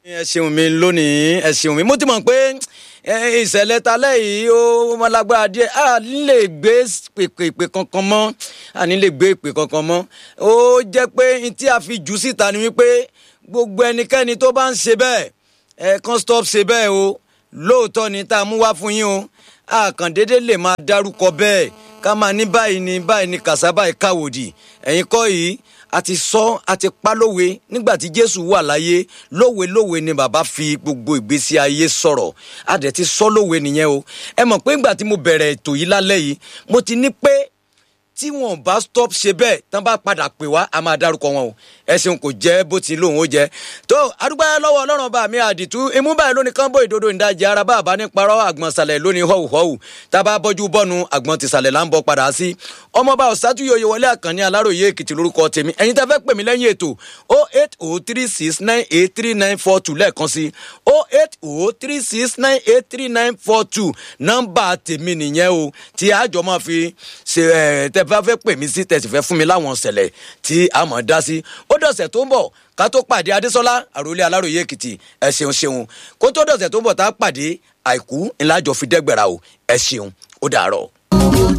ẹ ṣeun mi lónìí ẹ ṣeun mi mo ti mọ̀ pé ìṣẹ̀lẹ̀ talẹ́ yìí ó mọ lágbára díẹ̀ a ní lè gbé pèpè kankan mọ́ a ní lè gbé pè kankan mọ́ ó jẹ́ pé tí a fi jù síta ni wípé gbogbo ẹnikẹ́ni tó bá ń ṣe bẹ́ẹ̀ ẹ kàn stop ṣe bẹ́ẹ̀ o lóòótọ́ ni tá a mú wá fún yín o àkàndédé lè máa dárúkọ bẹ́ẹ̀ ká máa ní báyìí ni báyìí ni kàṣá báyìí káwòdì ẹ̀yin kọ́ yìí a ti sọ a ti pa lówe nígbà tí jésù wà láyé lówe lówe ni bàbá fi gbogbo ìgbésí ayé sọ̀rọ̀ a dẹ̀ ti sọ lówe nìyẹn o ẹ mọ̀ pé nígbà tí mo bẹ̀rẹ̀ ètò yìí lálẹ́ yìí mo ti ní pé tí wọn bá stop ṣe bẹ́ẹ̀ tán bá padà pè wá a máa dárúkọ wọn o ẹsìn kò jẹ́ bó ti lóun ó jẹ́ tó adúgbò lọ́wọ́ ọlọ́run bá mi àdìtú imú báyìí lónìí kánbó ìdodo ìdajì ara bá àbá ní parọ́ àgbọn sàlẹ̀ lónìí họ́wù họ́wù tá a bá bọ́jú bọ́nu àgbọn ti sàlẹ̀ là ń bọ́ padà sí ọmọọba ọ̀sátúyòyè wọlé àkànní aláròye èkìtì lórúkọ tèmi ẹ̀yin tá fẹ́ pè mí lẹ́yìn ètò o eight o three six nine eight three nine four two lẹ́ẹ̀kan sí o eight o three six nine eight three nine four two nọ́mbà tèmi nìyẹn o tí àjọ máa fi ṣe ẹ̀ tẹ́ bá fẹ́ pè mí sí tẹ̀sí fẹ́ fún mi láwọn ṣẹlẹ̀ tí a mọ̀ dá sí ó dọ̀sẹ̀ tó ń bọ̀ ká tó pàdé adésọlá àròlé aláròye èkìtì ẹ ṣeun ṣeun kó tó dọ̀sẹ̀ tó ń bọ̀ tá a pàdé àìkú ńlá jọ fi dẹ́gbẹ̀rà o ẹ ṣeun ó dàárọ̀.